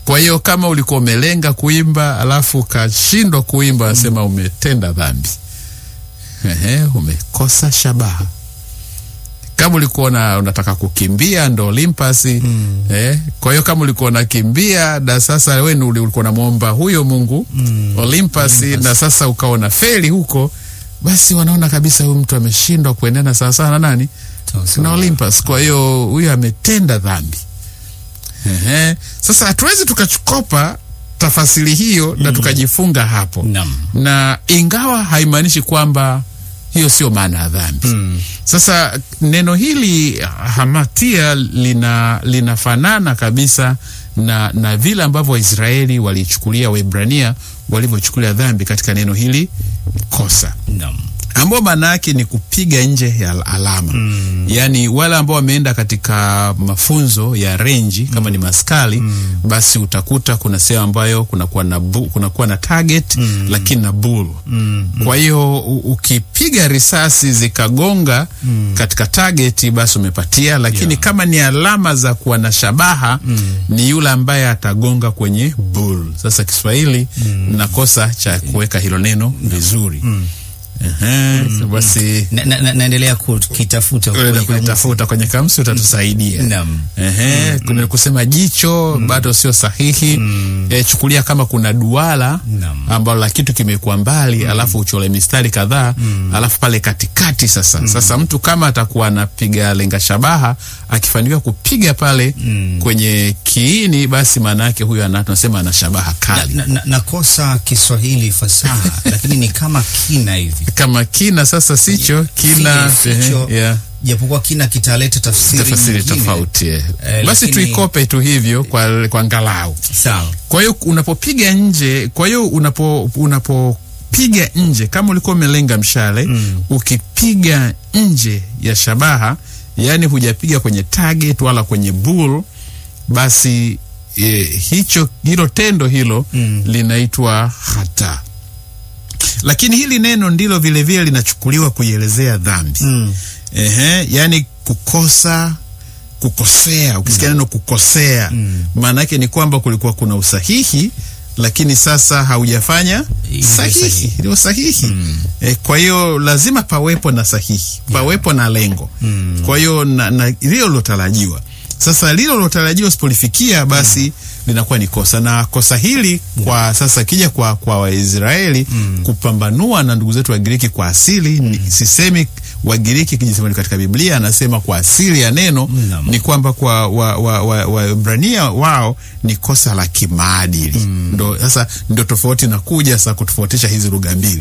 Kwa hiyo kama ulikuwa umelenga kuimba alafu ukashindwa kuimba, anasema umetenda dhambi. Ehe, umekosa shabaha. Kama ulikuwa una, unataka kukimbia ndo Olympus eh, kwa hiyo kama ulikuwa unakimbia na sasa wewe ndo uli- ulikuwa unamwomba huyo Mungu Olympus, na sasa ukawa na feli huko, basi wanaona kabisa huyu mtu ameshindwa kuendana sawasawa na nani Sawa sawa. na Olympus. Kwa hiyo huyu ametenda dhambi. Ehe. Sasa hatuwezi tukachukopa tafasiri hiyo na tukajifunga hapo Naam. na ingawa haimaanishi kwamba hiyo sio maana ya dhambi. Sasa neno hili hamatia lina linafanana kabisa na, na vile ambavyo Waisraeli walichukulia Waebrania walivyochukulia dhambi katika neno hili kosa Naam. ambao maana yake ni kupiga nje ya alama mm. Yaani wale ambao wameenda katika mafunzo ya renji kama ni maskali mm. basi utakuta kuna sehemu ambayo kunakuwa na, bu- kunakuwa na target mm. lakini na bull mm. Kwa hiyo u- ukipiga risasi zikagonga mm. katika target basi umepatia, lakini Yeah. kama ni alama za kuwa na shabaha mm. ni yule ambaye atagonga kwenye bull. Sasa Kiswahili mm. nakosa cha kuweka hilo neno vizuri mm. Ehe, basi Na- na- na- naendelea kukitafuta unaenda kwenye kamusi. kulitafuta kwenye kamsi utatusaidia. Naam. Ehe, kuna kusema jicho bado sio sahihi. Eh, chukulia kama kuna duara Naam. ambalo la kitu kimekuwa mbali alafu uchole mistari kadhaa alafu pale katikati sasa sasa mtu kama atakuwa anapiga lenga shabaha akifanikiwa kupiga pale kwenye kiini basi maana yake huyo ana tunasema ana shabaha kali Na- na- nakosa Kiswahili fasaha lakini ni kama kina hivi kama kina sasa sicho kina Si- sicho, ehe, yeah. japokuwa kina kitaleta tafsiri tafasiri nyingine. tofauti eh. Eh, basi lakini- tuikope tu hivyo kwa, kwa ngalau Sawa. kwa hiyo unapopiga nje kwa hiyo unapo unapopiga nje kama ulikuwa umelenga mshale ukipiga nje ya shabaha yaani hujapiga kwenye target wala kwenye bull basi e, hicho hilo tendo hilo linaitwa hata lakini hili neno ndilo vilevile linachukuliwa kuielezea dhambi Mm. Ehe, yani kukosa kukosea. Ukisikia neno kukosea, maana yake ni kwamba kulikuwa kuna usahihi, lakini sasa haujafanya Ile sahihi, sahihi. ndio sahihi. Eh, kwa hiyo lazima pawepo na sahihi, pawepo na lengo. Kwa hiyo na, na lilo lilotarajiwa. Sasa lilo lilotarajiwa sipolifikia, basi linakuwa ni kosa, na kosa hili kwa sasa kija kwa kwa Waisraeli kupambanua na ndugu zetu Wagiriki kwa asili ni, sisemi Wagiriki kijisema katika Biblia anasema kwa asili ya neno Naam. ni kwamba kwa Waebrania wa, wa, Waebrania wao ni kosa la kimaadili ndo sasa ndio tofauti na kuja sasa kutofautisha hizi lugha mbili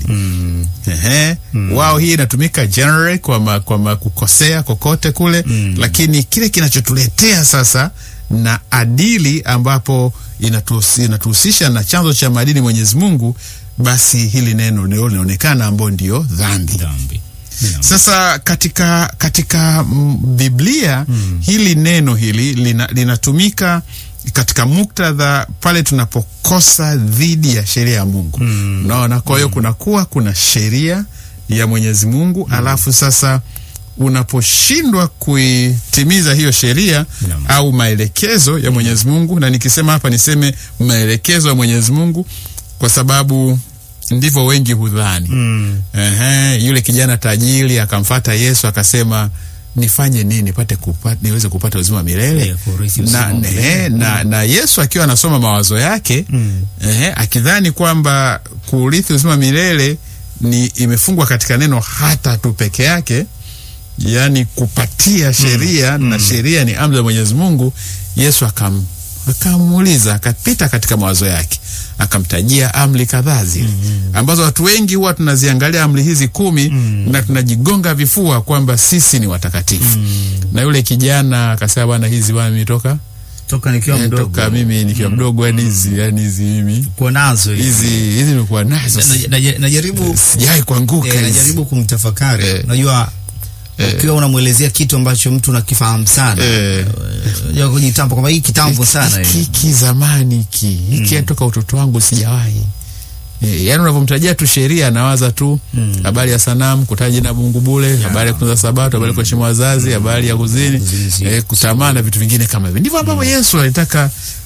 Ehe. wao hii inatumika generally kwa, ma, kwa ma kukosea kokote kule lakini kile kinachotuletea sasa na adili ambapo inatuhusi- inatuhusisha na chanzo cha maadili Mwenyezi Mungu basi hili neno ndio linaonekana ambao ndio dhambi Dhambi. Naam. sasa katika katika mm, Biblia hili neno hili lina, linatumika katika muktadha pale tunapokosa dhidi ya sheria ya Mungu. Unaona, kwa hiyo kunakuwa kuna sheria ya Mwenyezi Mungu alafu sasa unaposhindwa kuitimiza hiyo sheria Naam. au maelekezo ya Mwenyezi Mungu, na nikisema hapa niseme maelekezo ya Mwenyezi Mungu kwa sababu ndivyo wengi hudhani. Ehe, yule kijana tajiri akamfata Yesu akasema nifanye nini nipate kupata, niweze kupata uzima wa milele Eh, kurithi uzima na, wa milele. ehe, na, na Yesu akiwa anasoma mawazo yake ehe, akidhani kwamba kurithi uzima wa milele ni imefungwa katika neno hata tu peke yake yaani kupatia sheria na sheria ni amri ya Mwenyezi Mungu. Yesu akam akamuuliza akapita katika mawazo yake akamtajia amri kadhaa zile ambazo watu wengi huwa tunaziangalia amri hizi kumi na tunajigonga vifua kwamba sisi ni watakatifu. Na yule kijana akasema, bwana, hizi bwana nimetoka Toka nikiwa eh, mdogo toka mimi nikiwa mdogo, yani hizi yani hizi mimi kuwa nazo hizi. hizi hizi nimekuwa nazo Na- na- na- najaribu sijai kuanguka eh, hizi. najaribu kumtafakari. Eh. Unajua ukiwa unamwelezea kitu ambacho mtu unakifahamu sana Eh. unajua kujitambo kwamba hii kitambo sana hiki hii. hiki zamani hiki hiki toka utoto wangu sijawahi e, yaani unavyomtajia tu sheria anawaza tu habari ya sanamu kutaja jina la Mungu bure habari ya kutunza sabato habari ya kuheshimu wazazi habari ya kuzini Kuzinzi. e, kutamaa na vitu vingine kama hivyo ndivyo ambavyo Yesu alitaka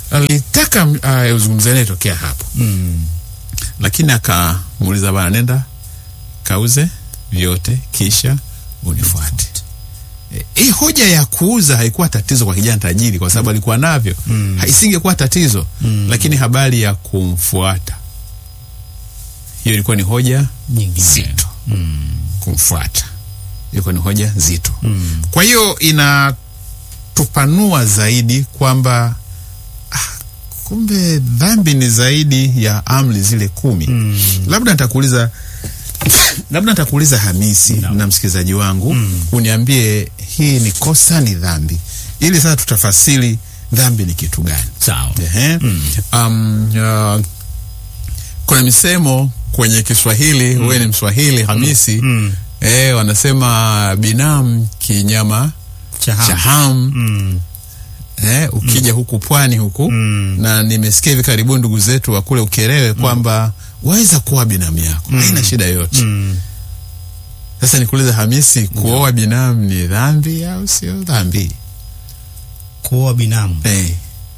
alitaka uh, uzungumze naye tokea hapo Mm. lakini akamuuliza bana, nenda kauze vyote kisha unifuate. E, hii hoja ya kuuza haikuwa tatizo kwa kijana tajiri, kwa sababu alikuwa navyo Mm. isingekuwa tatizo Mm. lakini habari ya kumfuata, hiyo ilikuwa ni hoja Nyingine. nzito. Mm. Kumfuata ilikuwa ni hoja nzito. Mm. Kwa hiyo inatupanua zaidi kwamba ah, kumbe dhambi ni zaidi ya amri zile kumi. Mm. Labda nitakuuliza labda nitakuuliza Hamisi Naam. na msikilizaji wangu Mm. uniambie hii ni kosa, ni dhambi, ili sasa tutafasili dhambi ni kitu gani. Sawa. Ehe. Mm. Um, uh, kuna misemo kwenye Kiswahili, wewe ni Mswahili Hamisi, Mm. eh, wanasema binamu kinyama cha Chahamu. hamu Mm. eh, ukija huku pwani huku Mm. na nimesikia hivi karibuni ndugu zetu wa kule Ukerewe kwamba waweza kuwa binamu yako haina shida yoyote. Mm. Sasa nikuuliza Hamisi, kuoa binamu ni dhambi au sio dhambi? Kuoa binamu Eh,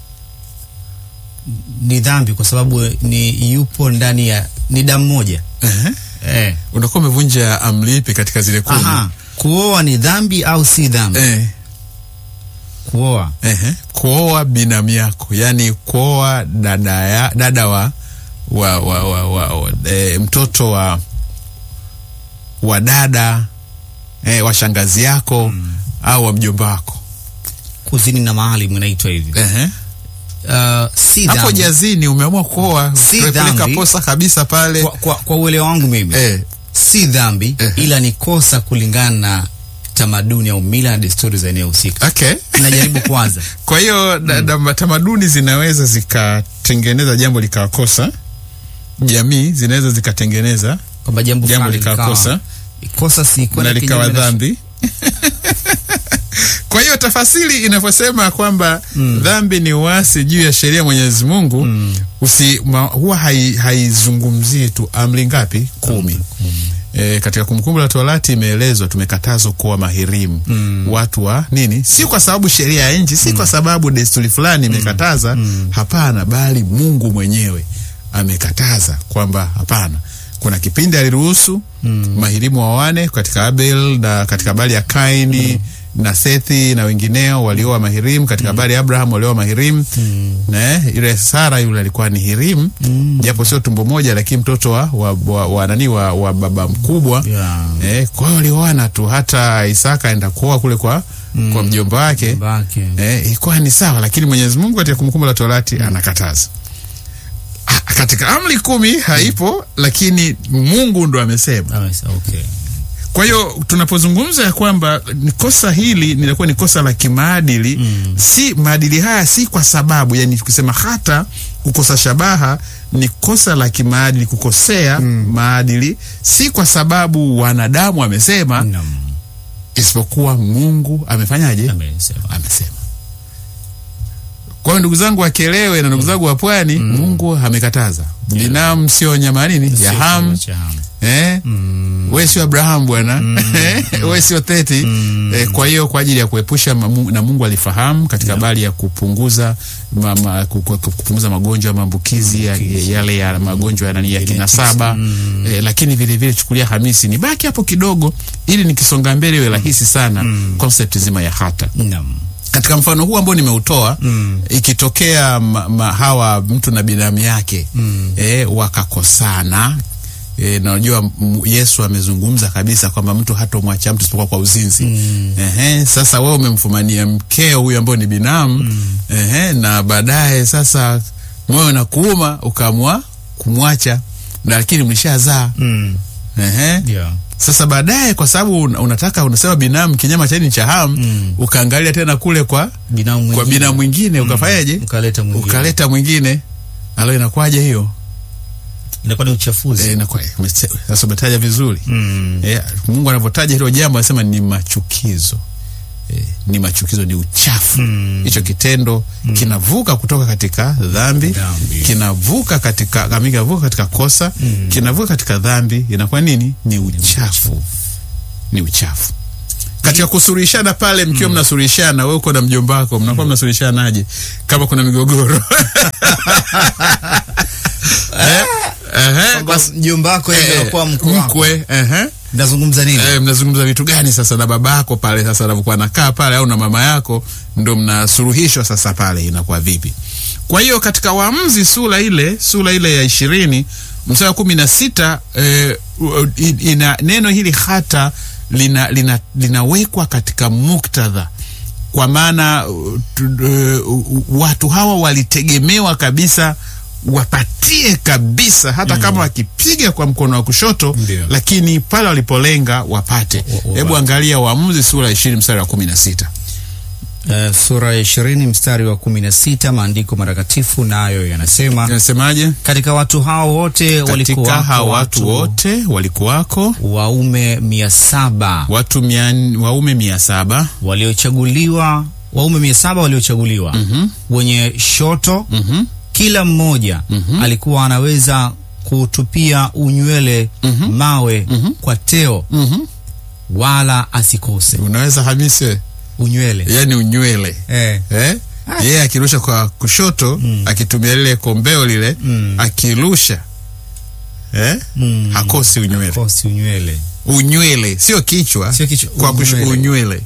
ni dhambi kwa sababu ni yupo ndani ya ni damu moja. eh, Eh. unakuwa umevunja amri ipi katika zile kumi? Aha. Kuoa ni dhambi au si dhambi? Eh, Kuoa. eh, kuoa binamu yako, yani kuoa dada ya, dada wa, wa, wa, wa, wa, wa eh, mtoto wa wa dada eh, wa shangazi yako au wa mjomba wako Kuzini na maalim inaitwa hivi. eh, Uh, si hapo dhambi. jazini umeamua kuoa, Si tumepeleka dhambi. posa kabisa pale Kwa, kwa, kwa uelewa wangu mimi eh, si dhambi Eh. ila ni kosa kulingana na tamaduni au mila na desturi za eneo husika. okay. Najaribu kwanza. Kwa hiyo da- da- tamaduni zinaweza zikatengeneza jambo likawakosa, jamii zinaweza zikatengeneza kwamba jambo jambo fulani likawakosa kosa si na kwenda likawa kinyume na- dhambi. Kwa hiyo tafasiri inavyosema kwamba dhambi ni uasi juu ya sheria ya Mwenyezi Mungu usi, ma, huwa hai- haizungumzii tu amri ngapi? Kumi. E, katika Kumbukumbu la Torati imeelezwa tumekatazwa kuwa mahirimu watu wa nini, si kwa sababu sheria ya nchi, si kwa sababu desturi fulani imekataza. Hapana, bali Mungu mwenyewe amekataza kwamba hapana. Kuna kipindi aliruhusu mahirimu wawane katika Abel na katika habari ya Kaini na Sethi na wengineo walioa mahirimu katika habari ya Abraham walioa mahirimu na yule Sara yule alikuwa ni hirimu japo sio tumbo moja, lakini mtoto wa, wa, wa, wa nani wa, wa baba mkubwa Yeah. eh, kwa hiyo walioana tu. Hata Isaka aenda kuoa kule kwa, kwa mjomba wake Bake. eh, ilikuwa ni sawa, lakini Mwenyezi Mungu katika Kumbukumbu la Torati anakataza. Ah, katika amri kumi haipo, lakini Mungu ndo amesema. Amesa- okay. Kwa hiyo tunapozungumza ya kwamba ni kosa hili linakuwa ni kosa la kimaadili Mm. si maadili haya si kwa sababu yani, tukisema hata kukosa shabaha ni kosa la kimaadili, kukosea maadili si kwa sababu wanadamu wamesema, Naam. isipokuwa Mungu amefanyaje? Amesema. Amesema. Kwa hiyo ndugu zangu Wakelewe na ndugu zangu wa Pwani, Mungu amekataza binamu sio nyama nini ya hamu Cha hamu. eh? Mm. we sio Abrahamu bwana we sio Theti eh, kwa hiyo kwa ajili ya kuepusha mamu- na Mungu alifahamu katika habari ya kupunguza ma, ma, ku- ku- kupunguza magonjwa ya maambukizi ya, yale ya magonjwa ya, nani ya kinasaba eh, lakini vile vile chukulia Hamisi ni baki hapo kidogo ili nikisonga mbele iwe rahisi sana concept zima ya hata Naam. katika mfano huu ambao nimeutoa Mm. ikitokea ma, ma, hawa mtu na binamu yake Mm. eh, wakakosana E, na unajua m- Yesu amezungumza kabisa kwamba mtu hatomwacha mtu isipokuwa kwa uzinzi. Mm. Ehe, sasa wewe umemfumania mkeo huyu ambao ni binamu ehe, na baadaye sasa moyo na kuuma ukaamua kumwacha, na lakini mlishazaa Mm. ehe. Yeah. Sasa baadaye kwa sababu un- unataka unasema binamu kinyama cha nini cha hamu Mm. ukaangalia tena kule kwa Binamu kwa mwingine. binamu mwingine ukafanyaje? Ukaleta mwingine. Ukaleta mwingine, alo inakuwaje hiyo? Inakuwa ni uchafuzi. Eh, inakuwa umese- sasa umetaja vizuri Mm. Eh, Mungu anavyotaja hilo jambo anasema ni machukizo eh, ni machukizo, ni uchafu Mm. hicho kitendo kinavuka kutoka katika dhambi, Dhambi. kinavuka katika kama kinavuka katika kosa kinavuka katika dhambi, inakuwa nini? Ni uchafu, ni uchafu. katika kusurishana pale mkiwa mnasurishana, wewe uko na mjomba wako, mnakuwa mnasurishanaje kama kuna migogoro Eh, ehe, Kwamba basi- mjomba wako yeye eh, anakuwa mkwe wako. mkwe, ehe. Nazungumza nini? Eh, mnazungumza vitu gani sasa na babako pale sasa anapokuwa anakaa pale au na mama yako ndo mnasuluhishwa sasa pale inakuwa vipi kwa hiyo katika waamuzi sura ile sura ile ya ishirini mstari wa kumi na sita eh, u- i- ina neno hili hata lina, lina, linawekwa katika muktadha kwa maana uh, tu- uh, watu hawa walitegemewa kabisa wapatie kabisa hata kama wakipiga kwa mkono wa kushoto Ndio. lakini pale walipolenga wapate Wa- wa- hebu angalia waamuzi sura ya ishirini mstari wa kumi na sita Eh, sura ya ishirini mstari wa kumi na sita maandiko matakatifu nayo yanasema inasemaje katika watu hao wote katika walikuwa hawa watu wote walikuwako waume mia saba watu mia, waume mia saba waliochaguliwa waume mia saba waliochaguliwa wenye shoto Mhm. kila mmoja alikuwa anaweza kutupia unywele mawe kwa teo Mhm. wala asikose unaweza hamisi unywele yani unywele eh. eh? yeye akirusha kwa kushoto akitumia lile kombeo lile Mm. akirusha eh? Mm. hakosi unywele kosi unywele unywele sio kichwa Sio kichwa, kwa kush- unywele. unywele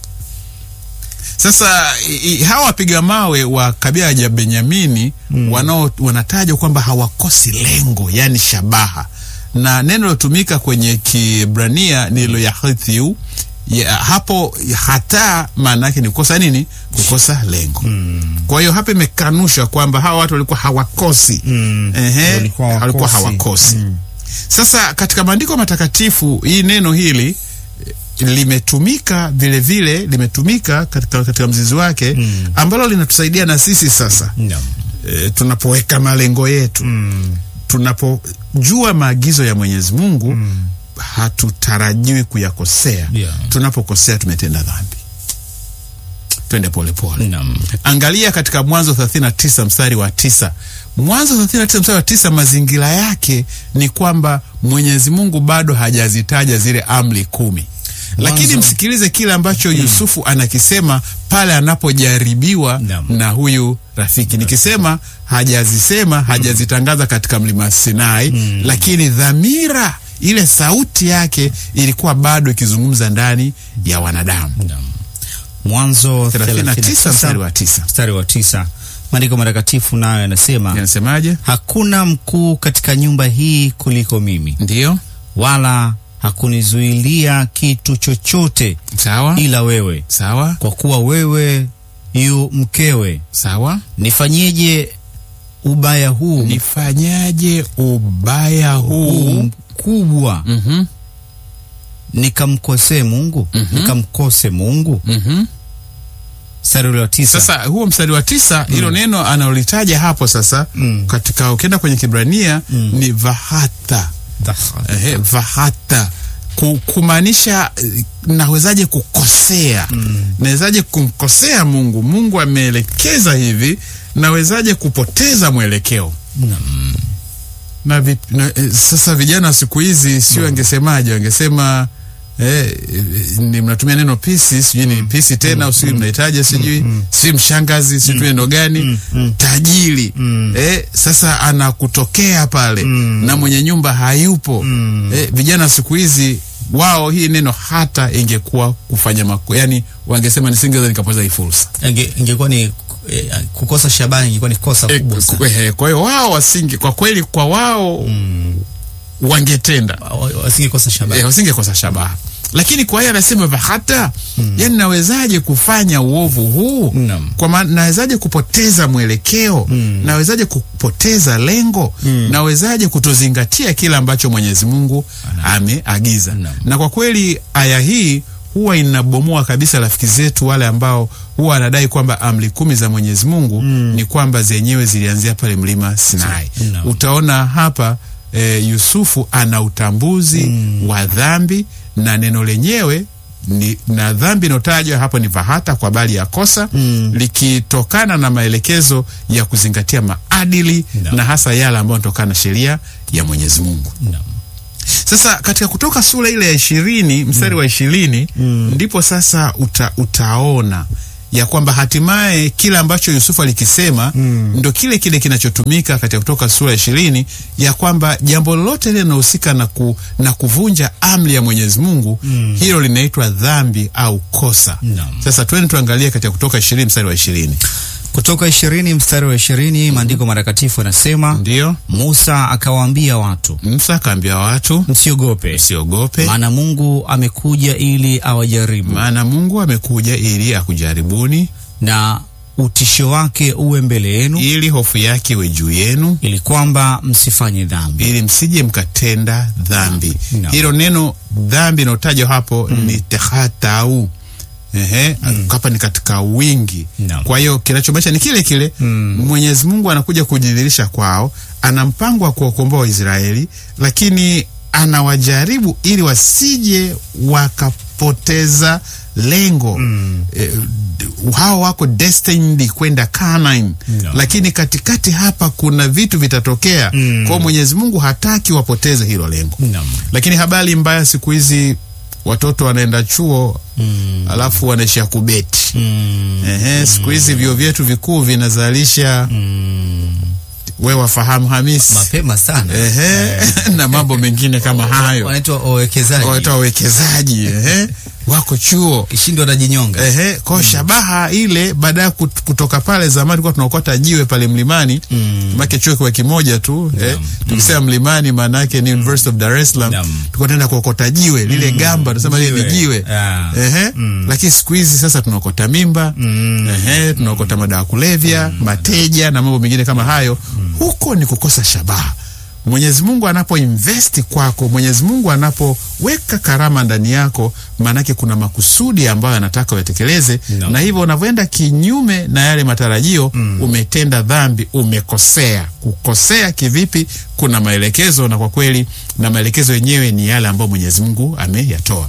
sasa i, i, hawa wapiga mawe wa kabila ya Benyamini wanao wanatajwa kwamba hawakosi lengo yani shabaha na neno lilotumika kwenye Kibrania ni lo yahithiu ya, hapo hata maana yake ni kukosa nini kukosa lengo kwa hiyo hapa imekanusha kwamba hawa watu walikuwa hawakosi Mm. Ehe, Walikuwa hawakosi. walikuwa hawakosi sasa katika maandiko matakatifu hii neno hili eh, limetumika vile vile limetumika katika, katika mzizi wake Mm. ambalo linatusaidia na sisi sasa Naam. e, tunapoweka malengo yetu Mm. tunapojua maagizo ya Mwenyezi Mungu Mm. hatutarajiwi kuyakosea Yeah. tunapokosea tumetenda dhambi twende polepole Naam. angalia katika mwanzo 39 mstari wa tisa mwanzo 39 mstari wa tisa mazingira yake ni kwamba mwenyezi mungu bado hajazitaja zile amri kumi lakini Mwanzo- msikilize kile ambacho yusufu anakisema pale anapojaribiwa Naam. na huyu rafiki nikisema hajazisema hajazitangaza katika mlima sinai lakini dhamira ile sauti yake ilikuwa bado ikizungumza ndani ya wanadamu Naam. Mwanzo 39 mstari 39 wa tisa mstari wa tisa maandiko matakatifu nayo yanasema inasemaje hakuna mkuu katika nyumba hii kuliko mimi ndiyo wala hakunizuilia kitu chochote sawa ila wewe sawa kwa kuwa wewe yu mkewe sawa nifanyeje ubaya huu nifanyaje ubaya huu huu mkubwa Mhm, nikamkosee mungu Mhm. nikamkose mungu mhm. mstari ule wa tisa sasa huo mstari wa tisa hilo neno analolitaja hapo sasa Mm. katika ukienda kwenye kibrania Mm. ni vahata Dhaha. Ehe, vahata Ku- kumaanisha eh, nawezaje kukosea nawezaje kumkosea mungu mungu ameelekeza hivi nawezaje kupoteza mwelekeo Naam. na, vi, na eh, sasa vijana wa siku hizi sio wangesemaje wangesema eh, eh, ni mnatumia neno pisi sijui ni pisi tena sijui mnahitaji sijui si mshangazi sijui neno gani tajiri eh, sasa anakutokea pale na mwenye nyumba hayupo eh, vijana wa siku hizi wao hii neno hata ingekuwa kufanya mako yani wangesema nisingeweza nikapoteza hii fursa Inge- ingekuwa ni eh, kukosa shabani ingekuwa ni kosa Eh, kubwa ku- sana eh, kwa hiyo wao wasinge kwa kweli kwa wao wangetenda Wa- wasingekosa shabani eh, wasingekosa shabaha lakini kwa hiyo anasema hata yani nawezaje kufanya uovu huu Naam. kwa maana nawezaje kupoteza mwelekeo nawezaje kupoteza lengo nawezaje kutozingatia kile ambacho mwenyezi mungu ameagiza Naam. na kwa kweli aya hii huwa inabomoa kabisa rafiki zetu wale ambao huwa wanadai kwamba amri kumi za mwenyezi mungu ni kwamba zenyewe zilianzia pale mlima sinai Naam. utaona hapa e, yusufu ana utambuzi wa dhambi na neno lenyewe ni, na dhambi inayotajwa hapo ni vahata kwa bali ya kosa likitokana na maelekezo ya kuzingatia maadili Naam. na hasa yale ambayo yanatokana na sheria ya mwenyezi mungu Naam. Sasa katika Kutoka sura ile ya ishirini mstari wa ishirini ndipo sasa uta, utaona ya kwamba hatimaye kile ambacho Yusufu alikisema ndo kile kile kinachotumika katika Kutoka sura ya ishirini ya kwamba jambo lolote lile linahusika na, ku, na kuvunja amri ya Mwenyezi Mungu hilo linaitwa dhambi au kosa. Naam. Sasa twende tuangalie katika Kutoka ishirini mstari wa ishirini Kutoka ishirini mstari wa ishirini maandiko matakatifu yanasema, ndiyo Musa akawaambia watu, Musa akaambia watu msiogope, msiogope, maana Mungu amekuja ili awajaribu, maana Mungu amekuja ili akujaribuni, na utisho wake uwe mbele yenu, ili hofu yake iwe juu yenu, ili kwamba msifanye dhambi. ili msije mkatenda dhambi. Naam. Hilo neno dhambi inayotajwa hapo ni tehatau. Ehe, hapa ni katika wingi. Naam. Kwa hiyo kinachomaanisha ni kile kile. Mwenyezi Mungu anakuja kujidhihirisha kwao, ana mpango wa kuwakomboa Waisraeli, lakini anawajaribu ili wasije wakapoteza lengo. Eh, d- hao wako destined kwenda Canaan, Naam. lakini katikati hapa kuna vitu vitatokea. Kwa hiyo Mwenyezi Mungu hataki wapoteze hilo lengo. Naam. Lakini habari mbaya siku hizi watoto wanaenda chuo alafu wanaishia kubeti. Mm. Ehe, siku hizi vyuo vyetu vikuu vinazalisha we wafahamu Hamisi, Mapema sana ehe, na mambo mengine kama hayo, wanaitwa wawekezaji, watu wawekezaji ehe, wako chuo kishindo wanajinyonga. Ehe, kwa shabaha ile baada ya kut- kutoka pale zamani tulikuwa tunaokota jiwe pale mlimani mm. make chuo kiwa kimoja tu eh, tukisema mlimani maana yake ni University of Dar es Salaam Naam. tulikuwa tunaenda kuokota jiwe lile gamba tunasema lile ni Jiwe. jiwe Ah. ehe, lakini siku hizi sasa tunaokota mimba ehe, tunaokota madawa ya kulevya mateja na mambo mengine kama hayo huko ni kukosa shabaha Mwenyezi Mungu anapo investi kwako, Mwenyezi Mungu anapoweka karama ndani yako, maanake kuna makusudi ambayo anataka uyatekeleze No. na hivyo unavyoenda kinyume na yale matarajio umetenda dhambi, umekosea. Kukosea kivipi? Kuna maelekezo, na kwa kweli na maelekezo yenyewe ni yale ambayo Mwenyezi Mungu ameyatoa.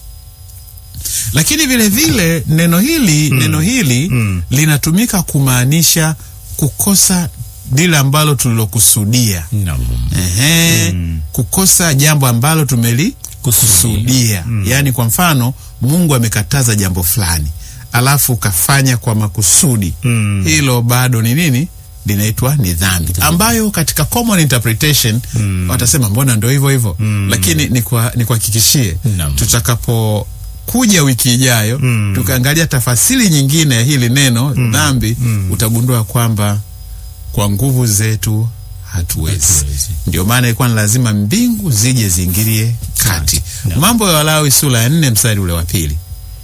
Lakini vile vile neno hili neno hili linatumika kumaanisha kukosa lile ambalo tulilokusudia. Naam. Ehe, kukosa jambo ambalo tumelikusudia. Yaani, kwa mfano Mungu amekataza jambo fulani alafu ukafanya kwa makusudi, hilo bado ni nini? Linaitwa ni dhambi, ambayo katika common interpretation watasema mbona ndo hivyo hivyo, lakini nikwa- nikuhakikishie Naam. tutakapo kuja wiki ijayo tukaangalia tafasiri nyingine ya hili neno dhambi, utagundua kwamba kwa nguvu zetu hatuwezi. Hatuwezi. Ndio maana ilikuwa ni lazima mbingu zije ziingilie kati. Naam. Mambo ya Walawi sura ya nne mstari ule wa pili.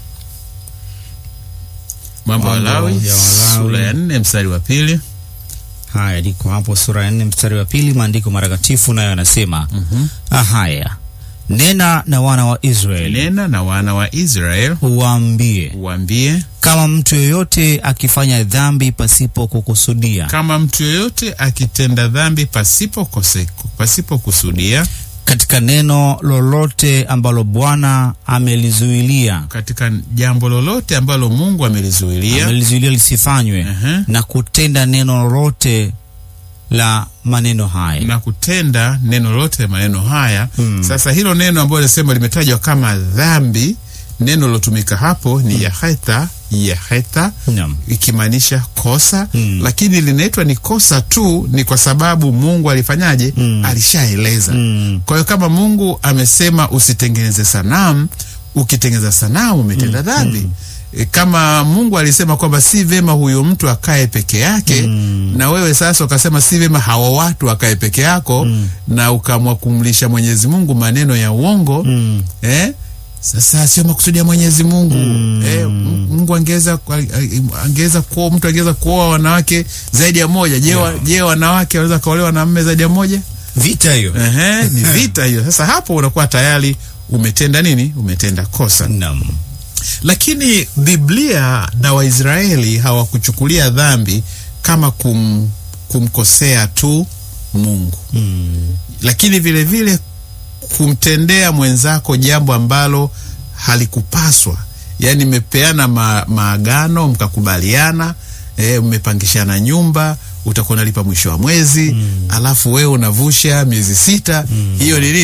Mambo ya Mambo Walawi ya Walawi. sura ya nne mstari wa pili. Haya, liko hapo sura ya nne mstari wa pili, maandiko matakatifu nayo yanasema ah, haya nena na wana wa Israeli Nena na wana wa Israel uwaambie, uambie, kama mtu yoyote akifanya dhambi pasipo kukusudia kama mtu yoyote akitenda dhambi pasipo kose, pasipo kusudia katika neno lolote ambalo Bwana amelizuilia katika jambo lolote ambalo Mungu amelizuilia amelizuilia lisifanywe Ehe. na kutenda neno lolote la maneno haya na kutenda neno lote maneno haya sasa hilo neno ambayo linasema limetajwa kama dhambi neno lilotumika hapo ni yaheta yaheta Naam. ikimaanisha kosa Mm. lakini linaitwa ni kosa tu ni kwa sababu mungu alifanyaje alishaeleza Mm. kwa hiyo kama mungu amesema usitengeneze sanamu ukitengeneza sanamu umetenda dhambi E, kama mungu alisema kwamba si vema huyo mtu akae peke yake na wewe sasa ukasema si vema hawa watu wakae peke yako na ukamwa kumlisha mwenyezi mungu maneno ya uongo Mm. eh? Sasa sio makusudi ya Mwenyezi Mungu eh, M- Mungu angeweza angeweza kuoa mtu angeweza kuoa wanawake zaidi ya moja. Je, wa- je wanawake wanaweza kaolewa na mme zaidi ya moja? vita hiyo Ehe, ni vita hiyo. Sasa hapo unakuwa tayari umetenda nini? Umetenda kosa. Naam. Lakini Biblia na Waisraeli hawakuchukulia dhambi kama kum, kumkosea tu Mungu Mm. lakini vile vile kumtendea mwenzako jambo ambalo halikupaswa yaani mmepeana ma, maagano mkakubaliana e, mmepangishana nyumba utakuwa unalipa mwisho wa mwezi alafu wewe unavusha miezi sita hiyo ni nini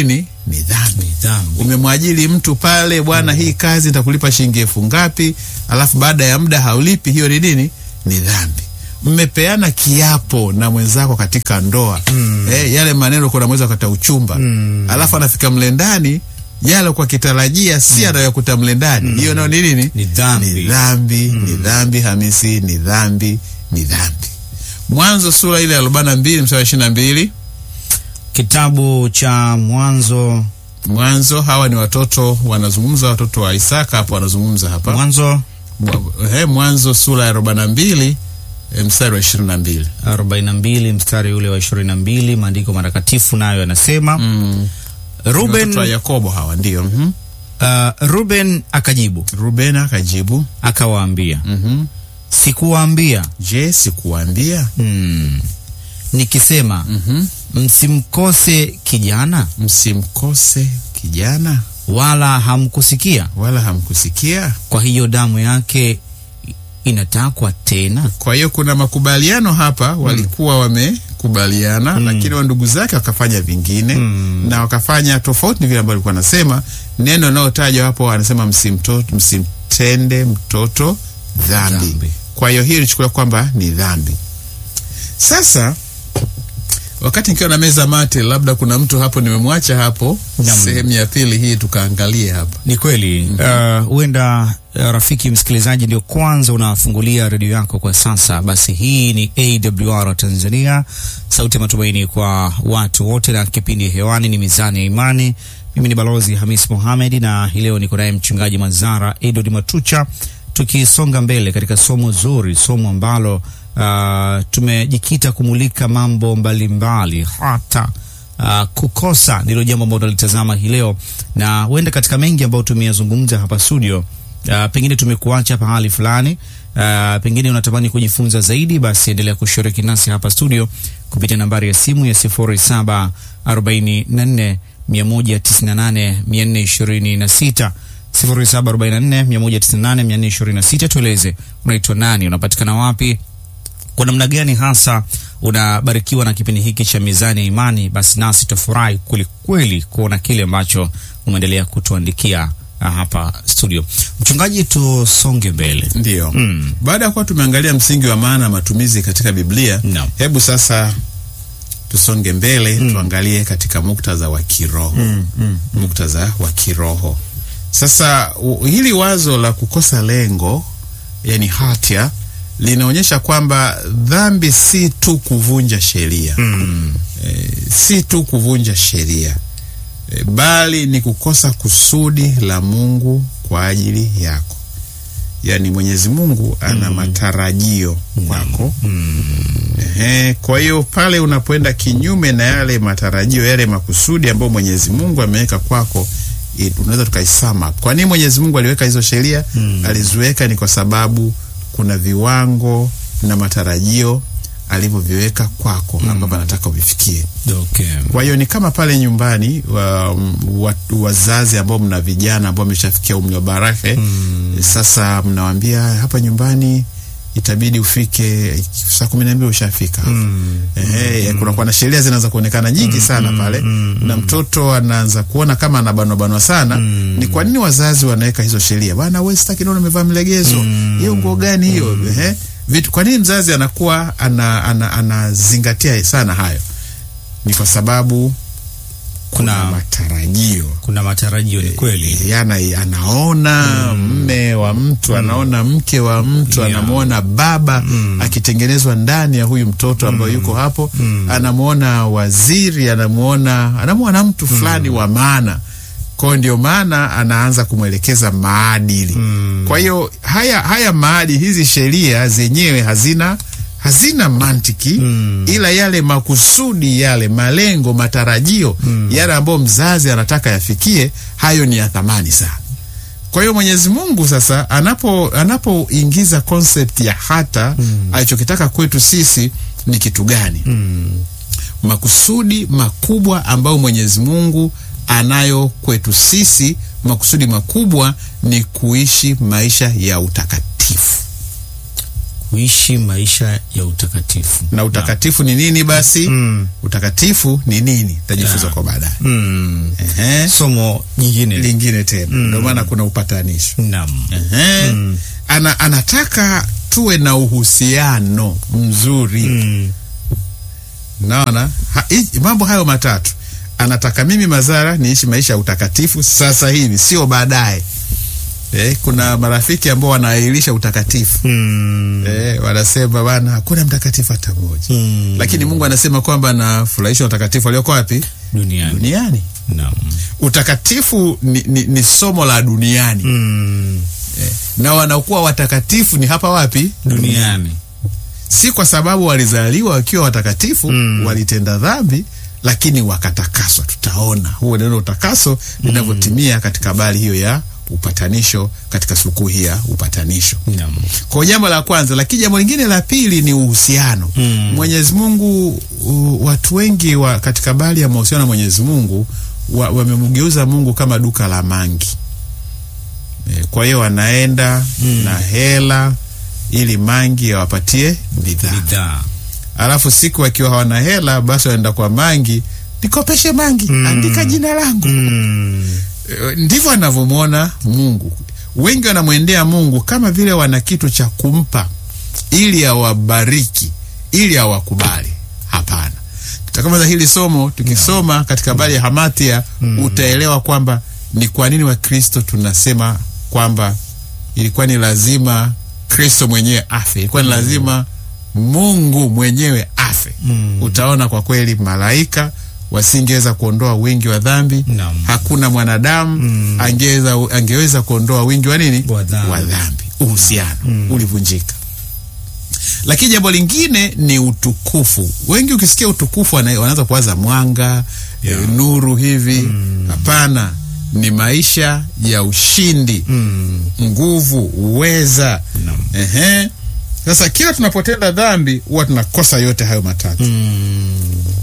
ni dhambi. Dhambi. Umemwajiri mtu pale, bwana, hii kazi nitakulipa shilingi elfu ngapi, alafu baada ya muda haulipi, hiyo ni nini? Ni dhambi. Mmepeana kiapo na mwenzako katika ndoa eh, yale maneno kuna mweza kata uchumba alafu anafika mle ndani yale kwa kitarajia si anayokuta mle ndani, hiyo nayo ni nini? Ni dhambi. Ni dhambi, ni dhambi Hamisi, ni dhambi, ni dhambi. Mwanzo sura ile ya arobaini na mbili mstari wa ishirini na mbili Kitabu cha Mwanzo, Mwanzo, hawa ni watoto wanazungumza, watoto wa Isaka hapo wanazungumza hapa. Mwanzo Mwa- eh, Mwanzo sura ya arobaini na mbili eh, mstari wa ishirini na mbili 42 mstari ule wa 22, maandiko matakatifu nayo yanasema Mm. Ruben, Watoto wa Yakobo hawa ndio. mhm. uh, Ruben akajibu Ruben akajibu, akawaambia, mhm, sikuwaambia je, sikuambia? hmm, nikisema Mhm. msimkose kijana, Msimkose kijana, wala hamkusikia. wala hamkusikia. Kwa hiyo damu yake inatakwa tena. Kwa hiyo kuna makubaliano hapa, walikuwa wamekubaliana, lakini wa ndugu zake wakafanya vingine na wakafanya tofauti na vile ambavyo alikuwa anasema. Neno linalotajwa hapo anasema msimtoto, msimtende mtoto dhambi. Dhambi. Kwa hiyo hii ilichukuliwa kwamba ni dhambi. Sasa wakati nikiwa na meza mate, labda kuna mtu hapo nimemwacha hapo, Naam. sehemu ya pili hii tukaangalie hapa. Ni kweli uh, huenda uh, rafiki msikilizaji ndio kwanza unafungulia redio yako kwa sasa, basi hii ni AWR Tanzania, sauti ya matumaini kwa watu wote, na kipindi hewani ni Mizani ya Imani. Mimi ni Balozi Hamis Mohamed na hii leo niko naye Mchungaji Mazara Edward Matucha, tukisonga mbele katika somo zuri, somo ambalo uh, tumejikita kumulika mambo mbalimbali mbali, hata Uh, kukosa ndilo jambo ambalo tunalitazama hii leo, na huenda katika mengi ambayo tumeyazungumza hapa studio, uh, pengine tumekuacha pahali fulani, uh, pengine unatamani kujifunza zaidi, basi endelea kushiriki nasi hapa studio kupitia nambari ya simu ya 0744 198 426 0744 198 426. Tueleze unaitwa nani, unapatikana wapi kwa namna gani hasa unabarikiwa na kipindi hiki cha Mizani ya Imani, basi nasi tufurahi kwelikweli kuona kile ambacho umeendelea kutuandikia ah, hapa studio. Mchungaji, tusonge mbele. Ndio. Mm. Baada ya kuwa tumeangalia msingi wa maana ya matumizi katika Biblia, Naam. hebu sasa tusonge mbele tuangalie katika muktadha wa kiroho. Muktadha wa kiroho. Sasa u, hili wazo la kukosa lengo, yani hatia, linaonyesha kwamba dhambi si tu kuvunja sheria e, si tu kuvunja sheria e, bali ni kukosa kusudi la Mungu kwa ajili yako. Yaani Mwenyezi Mungu ana matarajio kwako. Ehe, kwa hiyo pale unapoenda kinyume na yale matarajio, yale makusudi ambayo Mwenyezi Mungu ameweka kwako, i- unaweza tukaisama. Kwa nini Mwenyezi Mungu aliweka hizo sheria? Aliziweka ni kwa sababu kuna viwango na matarajio alivyoviweka kwako ambavyo anataka uvifikie. Okay. Kwa hiyo ni kama pale nyumbani wa, wa, wazazi ambao mna vijana ambao wameshafikia umri wa barahe sasa mnawaambia hapa nyumbani itabidi ufike saa kumi na mbili ushafika hapa. Ehe, kunakuwa na sheria zinaanza kuonekana nyingi sana pale na mtoto anaanza kuona kama anabanwa banwa sana. Ni kwa nini wazazi wanaweka hizo sheria? Bwana wewe sitaki naona umevaa mlegezo. Hiyo nguo gani hiyo? Ehe. Vitu kwa nini mzazi anakuwa ana, ana, anazingatia sana hayo? Ni kwa sababu kuna Kuna- matarajio Kuna matarajio, ni kweli. yana anaona mme wa mtu anaona mke wa mtu Yeah. anamwona baba akitengenezwa ndani ya huyu mtoto ambaye yuko hapo anamwona waziri anamwona anamwona mtu fulani wa maana kwa hiyo ndio maana anaanza kumwelekeza maadili kwa hiyo haya haya maadili hizi sheria zenyewe hazina hazina mantiki ila yale makusudi yale malengo matarajio yale ambayo mzazi anataka yafikie hayo ni ya thamani sana kwa hiyo Mwenyezi Mungu sasa anapo anapoingiza concept ya hata alichokitaka kwetu sisi ni kitu gani? Makusudi makubwa ambayo Mwenyezi Mungu anayo kwetu sisi, makusudi makubwa ni kuishi maisha ya utakatifu. kuishi maisha ya utakatifu. na utakatifu ni nini basi Mm. utakatifu ni nini tajifunza Yeah. kwa baadaye Mm. Ehe. Somo nyingine. lingine tena ndio maana kuna upatanisho Naam. Ehe. Ana, anataka tuwe na uhusiano mzuri Mm. naona ha, hii- mambo hayo matatu anataka mimi mazara niishi maisha ya utakatifu sasa hivi sio baadaye eh, kuna marafiki ambao wanaahirisha utakatifu Mm. eh, wanasema bana hakuna mtakatifu hata mmoja Mm. lakini mungu anasema kwamba anafurahisha utakatifu walioko wapi Duniani. duniani Naam. utakatifu ni, ni, ni somo la duniani Mm. eh, na wanaokuwa watakatifu ni hapa wapi Duniani. si kwa sababu walizaliwa wakiwa watakatifu Mm. walitenda dhambi lakini wakatakaswa tutaona huo neno utakaso linavyotimia katika habari hiyo ya upatanisho katika sikukuu hii ya upatanisho Naam. kwa jambo la kwanza lakini jambo lingine la pili ni uhusiano Mm. mwenyezi mungu u, watu wengi wa, katika habari ya mahusiano na mwenyezi mungu wa- wamemgeuza mungu kama duka la mangi e, kwa hiyo wanaenda Mm. na hela ili mangi awapatie bidhaa Bidhaa. alafu siku wakiwa hawana hela basi wanaenda kwa mangi nikopeshe mangi Mm. andika jina langu Mm. Eh, ndivyo anavyomwona mungu wengi wanamwendea mungu kama vile wana kitu cha kumpa ili awabariki ili awakubali hapana tutakamaliza hili somo tukisoma katika habari ya hamatia utaelewa kwamba ni kwa nini wakristo tunasema kwamba ilikuwa ni lazima kristo mwenyewe afe ilikuwa ni lazima mungu mwenyewe afe Mm. utaona kwa kweli malaika wasingeweza kuondoa wingi wa dhambi Naam. hakuna mwanadamu Mm. angeweza, angeweza kuondoa wingi wa nini Wa dhambi. wa dhambi uhusiano ulivunjika lakini jambo lingine ni utukufu wengi ukisikia utukufu wana- wanaanza kuwaza mwanga Yeah. eh, nuru hivi hapana ni maisha ya ushindi Mm. nguvu uweza Naam. Ehe. sasa kila tunapotenda dhambi huwa tunakosa yote hayo matatu Mm.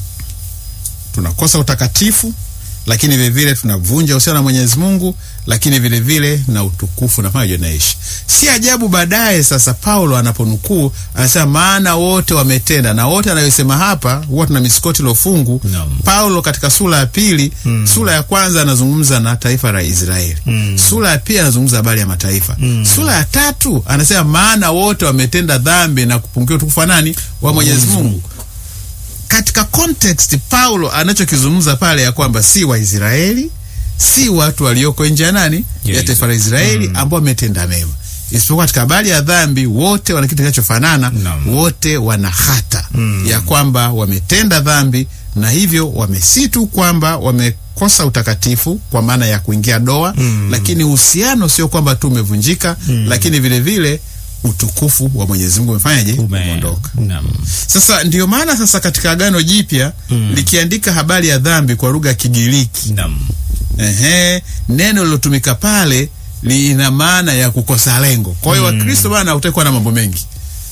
tunakosa utakatifu lakini vilevile tunavunja uhusiano na mwenyezi mungu lakini vilevile na utukufu nafanya naishi si ajabu baadaye sasa paulo anaponukuu anasema maana wote wametenda na wote anayosema hapa huwa tuna misikoti lofungu Naam. paulo katika sura ya pili Mm. sura ya kwanza anazungumza na taifa la israeli Mm. sura ya pili anazungumza habari ya mataifa Mm. sura ya tatu anasema maana wote wametenda dhambi na kupungukiwa utukufu wa nani wa mwenyezi mungu katika context paulo anachokizungumza pale ya kwamba si waisraeli si watu walioko nje ya nani Ya ya taifa la israeli ambao wametenda mema isipokuwa katika habari ya dhambi wote wana kitu kinachofanana Naam. wote wana hata Mm. ya kwamba wametenda dhambi na hivyo wamesi tu kwamba wamekosa utakatifu kwa maana ya kuingia doa Mm. lakini uhusiano sio kwamba tu umevunjika Mm. lakini vile vile utukufu wa mwenyezi mungu umefanyaje Ume- umeondoka Naam. sasa ndio maana sasa katika agano jipya Mm. likiandika habari ya dhambi kwa lugha ya kigiriki Naam. ehe, neno lilotumika pale lina maana ya kukosa lengo kwa hiyo wakristo bana hautakuwa na mambo mengi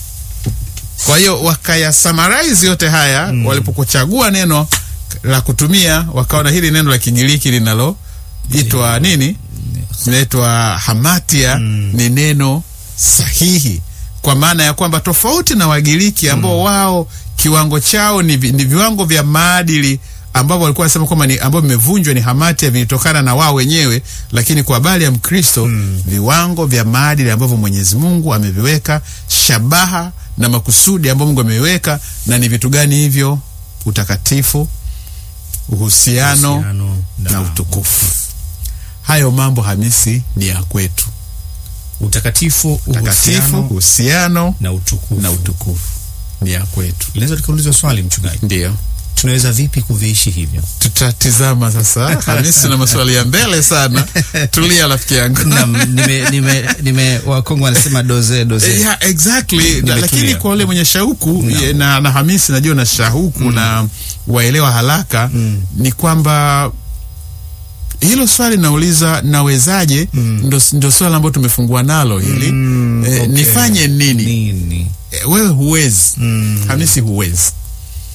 kwa hiyo wakayasamaraizi yote haya walipokuchagua neno la kutumia wakaona hili neno la kigiriki linaloitwa nini linaitwa hamatia ni neno sahihi kwa maana ya kwamba tofauti na wagiriki ambao wao kiwango chao ni, vi- ni viwango vya maadili ambavyo walikuwa wanasema kwamba ni ambavyo vimevunjwa ni hamatia vilitokana na wao wenyewe lakini kwa habari ya mkristo viwango vya maadili ambavyo mwenyezi mungu ameviweka shabaha na makusudi ambayo mungu ameiweka na ni vitu gani hivyo utakatifu uhusiano Uhusiano na utukufu hayo mambo hamisi ni ya kwetu utakatifu, takatifu uhusiano uhusiano na utukufu. na utukufu ni ya kwetu Linaweza tukaulizwa swali mchungaji, ndio tunaweza vipi kuviishi hivyo? tutatizama sasa hamisi na maswali ya mbele sana tulia rafiki yangu Naam, nime, nime, nime Wakongo wanasema doze doze. yeah, exactly Na- Nimetulia. lakini kwa ule mwenye shauku No. ye- na, na hamisi najua na shauku na waelewa haraka Mm. ni kwamba hilo swali nauliza nawezaje Mm. ndo, ndo swali ambayo tumefungua nalo hili Mm, eh, okay. nifanye nini Nini? Eh, wewe huwezi Mm. hamisi huwezi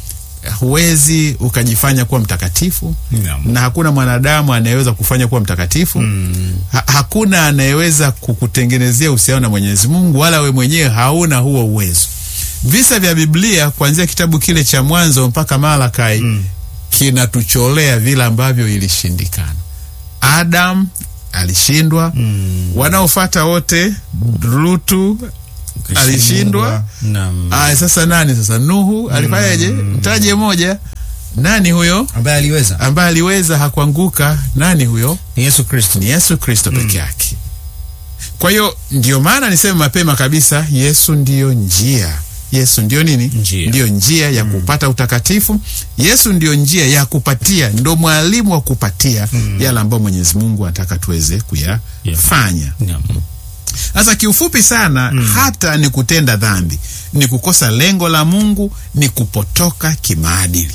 huwezi ukajifanya kuwa mtakatifu Naam. na hakuna mwanadamu anayeweza kufanya kuwa mtakatifu ha, hakuna anayeweza kukutengenezea uhusiano na Mwenyezi Mungu, wala we mwenyewe hauna huo uwezo. Visa vya Biblia kuanzia kitabu kile cha Mwanzo mpaka Malakai kinatucholea vile ambavyo ilishindikana. Adam alishindwa, wanaofata wote, Lutu alishindwa. Naam. Aya, sasa nani sasa? Nuhu alifanyaje? Mtaje moja. Nani huyo ambaye aliweza ambaye aliweza hakuanguka? Nani huyo? ni Yesu Kristo. Ni Yesu Kristo peke yake. Kwa hiyo ndio maana niseme mapema kabisa, Yesu ndiyo njia. Yesu ndio nini? Njia. Ndiyo njia ya kupata utakatifu. Yesu ndiyo njia ya kupatia, ndo mwalimu wa kupatia yale ambayo Mwenyezi Mungu anataka tuweze kuyafanya. Naam. Sasa kiufupi sana, hata ni kutenda dhambi, ni kukosa lengo la Mungu, ni kupotoka kimaadili.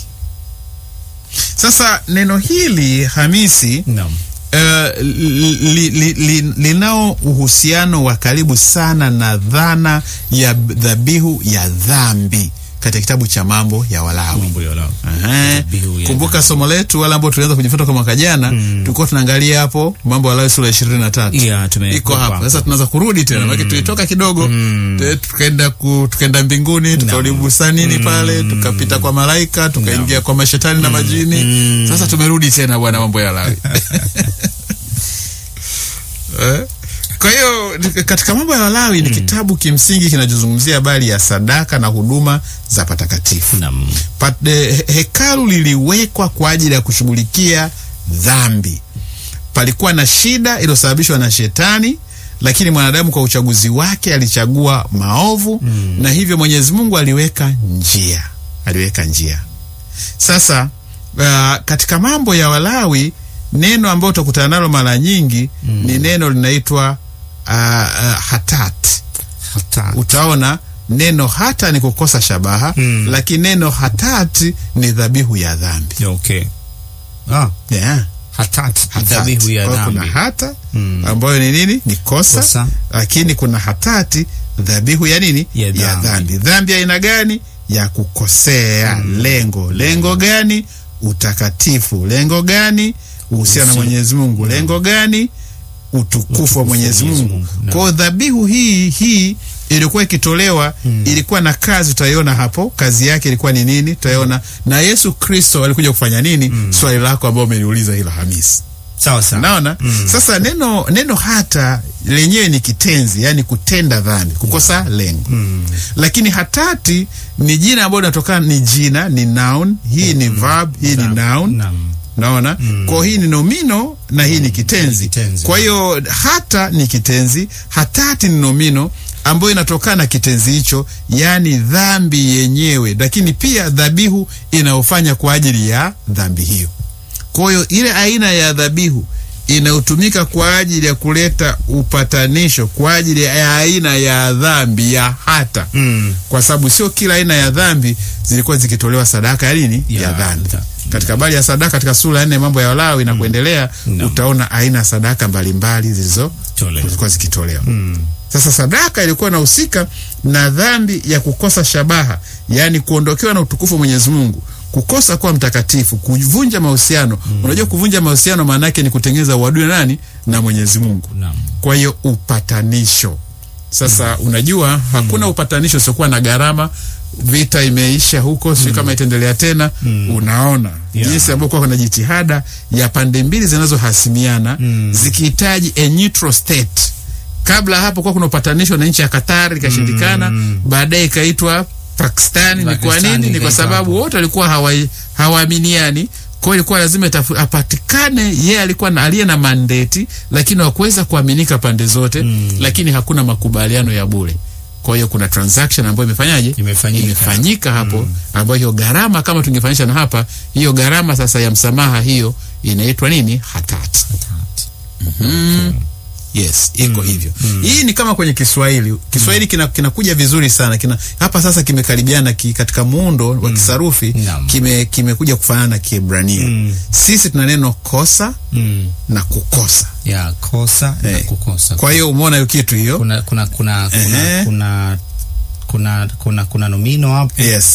Sasa neno hili Hamisi, Naam. uh, li, li, li, linao uhusiano wa karibu sana na dhana ya dhabihu ya dhambi katika kitabu cha Mambo ya Walawi. Mambo ya Lawi. Ehe. Dhabihu ya Kumbuka somo letu wale ambao tulianza kujifunza kwa mwaka jana, tulikuwa tunaangalia hapo Mambo ya Walawi sura ya ishirini na tatu Yeah, tume- iko hapo sasa. Tunaanza kurudi tena maana tulitoka kidogo te- tukaenda ku, tukaenda mbinguni tukarudi bustanini pale tukapita kwa malaika tukaingia kwa mashetani na majini. Sasa tumerudi tena bwana, Mambo ya Walawi Eh? Kwa hiyo katika mambo ya Walawi ni kitabu kimsingi kinachozungumzia habari ya sadaka na huduma za patakatifu. Naam. Pat- eh, he- hekalu liliwekwa kwa ajili ya kushughulikia dhambi. Palikuwa na shida iliyosababishwa na shetani, lakini mwanadamu kwa uchaguzi wake alichagua maovu na hivyo Mwenyezi Mungu aliweka njia, aliweka njia. Sasa uh, katika mambo ya Walawi neno ambalo utakutana nalo mara nyingi ni neno linaitwa uh, uh, hatat Hata. utaona neno hata ni kukosa shabaha Mm. lakini neno hatati ni dhabihu ya dhambi Okay. Ah, yeah. hatat. Hatati. Dhabihu ya Kwa hiyo dhambi. kuna hata Mm. ambayo ni nini ni kosa, Kosa. lakini kuna hatati dhabihu ya nini Ya ya dhambi. dhambi dhambi ya aina gani ya kukosea lengo lengo gani utakatifu lengo gani uhusiano na Uhusiano. Mwenyezi Mungu lengo gani utukufu wa Mwenyezi Mwenyezi Mungu. Mungu, naam. Kwa hiyo dhabihu hii hii ilikuwa ikitolewa, ilikuwa na kazi, utaiona hapo. Kazi yake ilikuwa ni nini? Tutaiona na Yesu Kristo alikuja kufanya nini? Swali lako ambao umeliuliza hilo Hamisi. Sawa sawa. Naona sasa neno neno hata lenyewe ni kitenzi, yani kutenda dhambi, kukosa lengo. Lakini hatati ni jina ambalo linatokana, ni jina, ni noun. Hii ni verb, hii ni noun. Naam. Naona kwa hiyo hii ni nomino na hii ni kitenzi. Kitenzi. Kwa hiyo hata ni kitenzi, hatati ni nomino ambayo inatokana na kitenzi hicho, yaani dhambi yenyewe, lakini pia dhabihu inayofanya kwa ajili ya dhambi hiyo. Kwa hiyo ile aina ya dhabihu inayotumika kwa ajili ya kuleta upatanisho kwa ajili ya aina ya dhambi ya hata Mm. kwa sababu sio kila aina ya dhambi zilikuwa zikitolewa sadaka ya nini ya, Ya dhambi. dha- Katika habari ya sadaka katika sura ya nne mambo ya Walawi na kuendelea, Naam. utaona aina ya sadaka mbalimbali zilizo Tolewa. zilikuwa zikitolewa. Sasa sadaka ilikuwa inahusika na dhambi ya kukosa shabaha, yaani kuondokewa na utukufu wa Mwenyezi Mungu, kukosa kuwa mtakatifu, kuvunja mahusiano. Unajua, kuvunja mahusiano maana yake ni kutengeneza uadui na nani na Mwenyezi Mungu. Naam. Kwa hiyo upatanisho sasa, unajua hakuna upatanisho usiokuwa na gharama. Vita imeisha huko, sijui kama itaendelea tena. Unaona Yeah. jinsi ambavyo kuwa kuna jitihada ya pande mbili zinazohasimiana zikihitaji a neutral state. Kabla hapo kuwa kuna upatanisho na nchi ya Qatar ikashindikana, baadaye ikaitwa Pakistani. Ni kwa Pakistani nini? Ni kwa ikaitwa sababu hapo. wote walikuwa hawa- hawaaminiani kwa hiyo ilikuwa lazima itafu- apatikane yeye alikuwa na, aliye na mandeti lakini hakuweza kuaminika pande zote lakini hakuna makubaliano ya bure kwa hiyo kuna transaction ambayo imefanyaje Imefanyika. imefanyika hapo ambayo hiyo gharama kama tungefanyisha na hapa hiyo gharama sasa ya msamaha hiyo inaitwa nini hatati mm. Yes, iko hivyo. Hii ni kama kwenye Kiswahili. Kiswahili kina- kinakuja vizuri sana. Kina hapa sasa kimekaribiana ki, katika muundo wa kisarufi Naam. kime kimekuja kufanana na Kiebrania. Sisi tuna neno kosa Mm. na kukosa. Ya kosa na Eh. kukosa. Kwa hiyo umeona hiyo kitu hiyo? kuna kuna kuna Ehe. kuna kuna kuna kuna kuna nomino hapo Yes.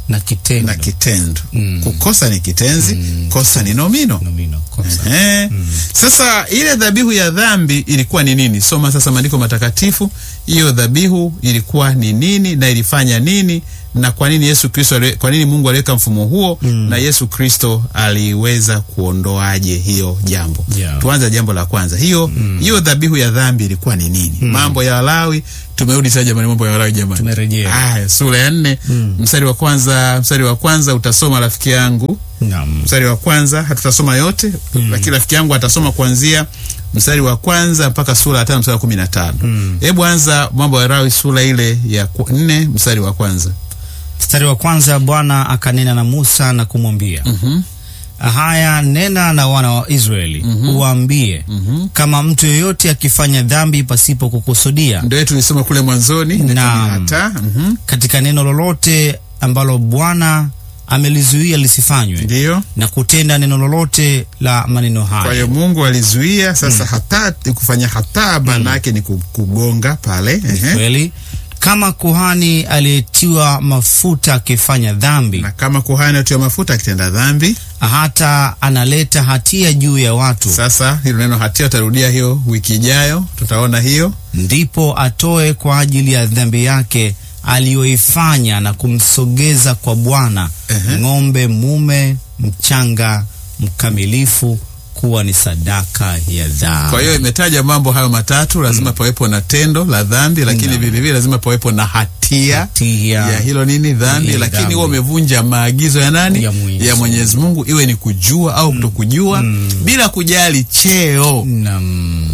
na kitendo na kitendo. Mm. Kukosa ni kitenzi, kosa ni nomino. nomino kosa Eh. Sasa ile dhabihu ya dhambi ilikuwa ni nini? Soma sasa maandiko matakatifu. Hiyo dhabihu ilikuwa ni nini na ilifanya nini na kwa nini Yesu Kristo, ali- kwa nini Mungu aliweka mfumo huo na Yesu Kristo aliweza kuondoaje hiyo jambo? Yeah. Tuanze jambo la kwanza. Hiyo hiyo dhabihu ya dhambi ilikuwa ni nini? Mambo ya Walawi, tumerudi sasa jamani, mambo ya Walawi jamani. Tumerejea. Aya, sura ya nne mstari wa kwanza, mstari wa kwanza utasoma rafiki yangu naam mstari wa kwanza hatutasoma yote lakini rafiki yangu atasoma kuanzia mstari wa kwanza mpaka sura ya tano mstari wa kumi na tano hebu anza mambo ya Lawi sura ile ya ku- nne mstari wa kwanza mstari wa kwanza bwana akanena na musa na kumwambia haya nena na wana wa israeli uwaambie kama mtu yeyote akifanya dhambi pasipo kukusudia ndio tulisoma kule mwanzoni inaitwa Naam. hata mhm. katika neno lolote ambalo bwana amelizuia lisifanywe ndiyo na kutenda neno lolote la maneno kwa haya hiyo Mungu alizuia sasa hata kufanya hata maana yake ni ku- kugonga pale ehe. kweli kama kuhani aliyetiwa mafuta akifanya dhambi na kama kuhani atiwa mafuta akitenda dhambi hata analeta hatia juu ya watu sasa hilo neno hatia utarudia hiyo wiki ijayo tutaona hiyo ndipo atoe kwa ajili ya dhambi yake aliyoifanya na kumsogeza kwa Bwana Ehe. ng'ombe mume mchanga mkamilifu kuwa ni sadaka ya dhambi. Kwa hiyo imetaja mambo hayo matatu, lazima pawepo na tendo la dhambi, lakini vilevile lazima pawepo na hatia Hatia. ya hilo nini dhambi, Ya lakini dhambi. huwa umevunja maagizo ya nani? Ya Mwenyezi ya Mwenyezi Mungu, iwe ni kujua au kutokujua, bila kujali cheo. Naam.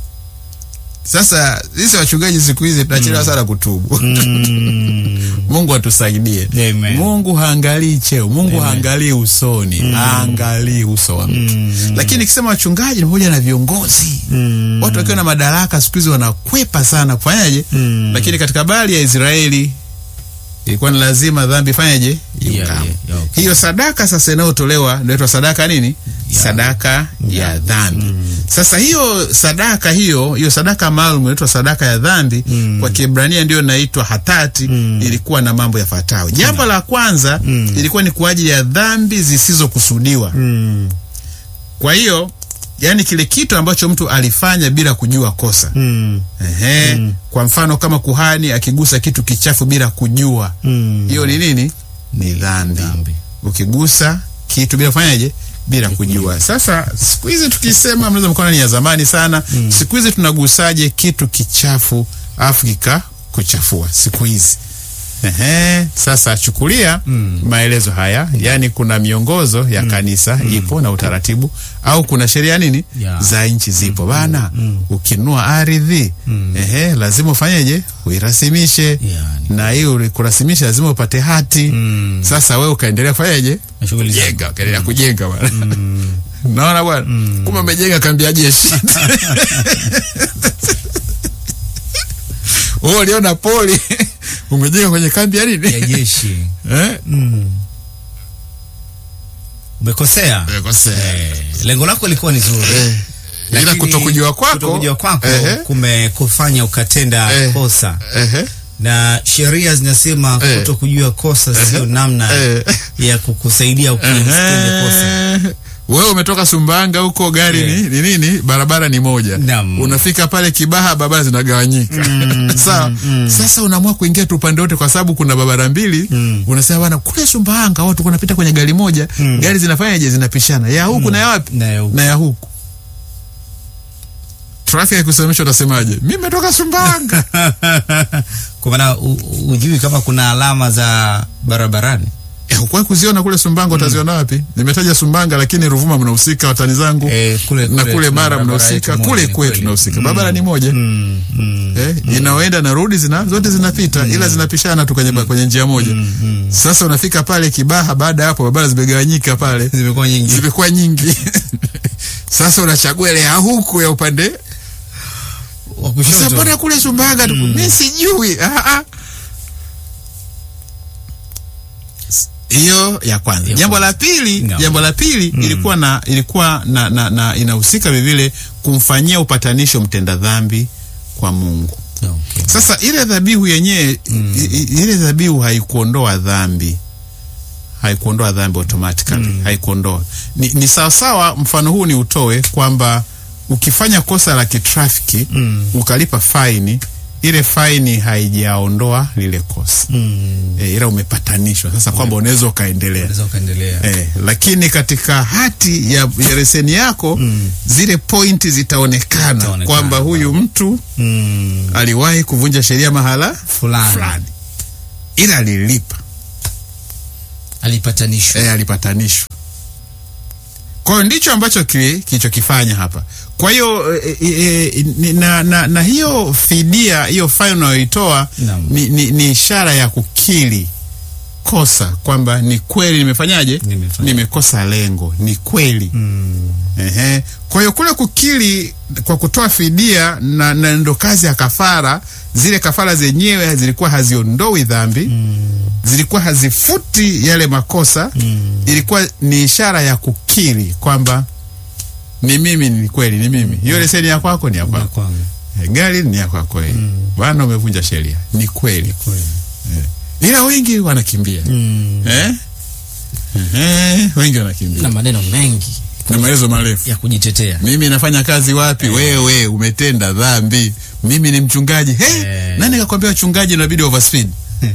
Sasa sisi wachungaji siku hizi tunachelewa sana kutubu. Mungu atusaidie. Amen. Mungu haangalii cheo, Mungu haangalii usoni, haangalii uso wa mtu. Lakini ikisema wachungaji ni pamoja na viongozi watu wakiwa na madaraka siku hizi wanakwepa sana kufanyaje? Lakini katika habari ya Israeli ilikuwa ni lazima dhambi fanyaje? Yeah, Iungame. yeah, yeah, okay. Hiyo sadaka sasa inayotolewa inaitwa sadaka nini? Sadaka ya dhambi. Sasa hiyo sadaka hiyo hiyo sadaka maalum inaitwa sadaka ya dhambi kwa Kiebrania ndio inaitwa hatati. Ilikuwa na mambo yafuatayo. Jambo la kwanza ilikuwa ni kwa ajili ya dhambi zisizokusudiwa. Mm. Kwa hiyo yani kile kitu ambacho mtu alifanya bila kujua kosa. Mm. Ehe. Kwa mfano kama kuhani akigusa kitu kichafu bila kujua, Mm. hiyo ni nini? Ni dhambi. Dhambi. Ukigusa kitu bila kufanyaje? Bila kujua. Sasa siku hizi tukisema, mnaweza mkaona ni ya zamani sana. Siku hizi tunagusaje kitu kichafu afu kika kuchafua siku hizi? Ehe, sasa chukulia maelezo haya, yaani kuna miongozo ya kanisa ipo na utaratibu, au kuna sheria nini Ya. za nchi zipo bana. Ukinunua ardhi ehe, lazima ufanyeje? Uirasimishe Yani. na hiyo kurasimisha lazima upate hati. Sasa wewe ukaendelea kufanyaje? Na shughuli za- Jenga, ukaendelea kujenga bwana. Naona bwana, kumbe umejenga kambi ya jeshi. Wewe uliona poli umejenga kwenye kambi ya nini? ya jeshi. Eh? Mm. Umekosea. Umekosea. Eh, lengo lako lilikuwa ni zuri. Eh. Ila Lakini kutokujua kwako kutokujua kwako Ehe. kumekufanya ukatenda Eh. kosa Ehe. na sheria zinasema Eh. kutokujua kosa sio namna Eh. ya kukusaidia ukitende kosa. Ehe. Wewe umetoka Sumbanga huko, gari ni, ni nini? Barabara ni moja. Naam. Unafika pale Kibaha, barabara zinagawanyika. Sawa. Sasa unaamua kuingia tu upande wote, kwa sababu kuna barabara mbili. Unasema bwana, kule Sumbanga watu kunapita kwenye gari moja, gari zinafanyaje? Zinapishana ya huku na ya wapi? Na ya huku. na ya huku. Trafiki ikusimamisha, utasemaje? Mimi nimetoka Sumbanga. Kwa maana u- ujui kama kuna alama za barabarani. Eh, Hukuwahi kuziona kule Sumbanga, utaziona wapi? Nimetaja Sumbanga, lakini Ruvuma mnahusika, watani zangu Eh, kule- na kule kule tuna Mara barabara mnahusika, yetu kule moja, ni kwetu kweli. tunahusika. Barabara ni moja Mm, mm. eh, inaoenda na rudi zina zote zinapita, ila zinapishana tu kwenye, kwenye njia moja. Sasa unafika pale Kibaha, baada ya hapo barabara zimegawanyika pale, Zimekuwa nyingi. zimekuwa nyingi. Sasa unachagua ile ya huku ya upande Wa Sasa kushoto. mbona kule Sumbanga tu? Mimi sijui. Ah, ah. Hiyo ya kwanza. Ya Jambo la pili, No. jambo la pili ilikuwa na ilikuwa na, na, na inahusika vivile kumfanyia upatanisho mtenda dhambi kwa Mungu. Okay. Sasa ile dhabihu yenyewe i- i- ile dhabihu haikuondoa dhambi. haikuondoa dhambi automatically haikuondoa. Ni, ni sawasawa. Mfano huu ni utoe kwamba ukifanya kosa la kitrafiki ukalipa faini, ile faini haijaondoa lile kosa e, ila umepatanishwa sasa kwamba unaweza ukaendelea Unaweza ukaendelea. Eh, lakini katika hati ya, ya leseni yako zile pointi zitaonekana Zitaonekana. kwamba huyu mtu Mm, aliwahi kuvunja sheria mahala fulani fulani, ila alilipa alipatanishwa. eh, alipatanishwa. Kwa hiyo ndicho ambacho ki- kilichokifanya hapa. Kwa hiyo eh, eh, eh, ni- na, na, na hiyo fidia hiyo faini unayoitoa Naam. ni, ni, ni ishara ya kukiri kosa kwamba ni kweli nimefanyaje, Nimefanya. nimekosa lengo, ni kweli Mm, Ehe. Kwa hiyo kule kukiri kwa kutoa fidia na, na ndo kazi ya kafara. Zile kafara zenyewe zilikuwa haziondoi dhambi zilikuwa hazifuti yale makosa ilikuwa ni ishara ya kukiri kwamba ni mimi, ni kweli, ni mimi. Hiyo leseni ya kwako ni ya na kwako, kwangu. Eh, gari ni ya kwako wewe. Bwana, umevunja sheria, ni kweli, Kweli. ila wengi wanakimbia Mm, eh? Ehe, wengi wanakimbia na maneno mengi na maelezo marefu ya kujitetea. mimi nafanya kazi wapi? Wewe umetenda dhambi, mimi ni mchungaji. Hey, Eh. nani kakwambia uchungaji unabidi overspeed?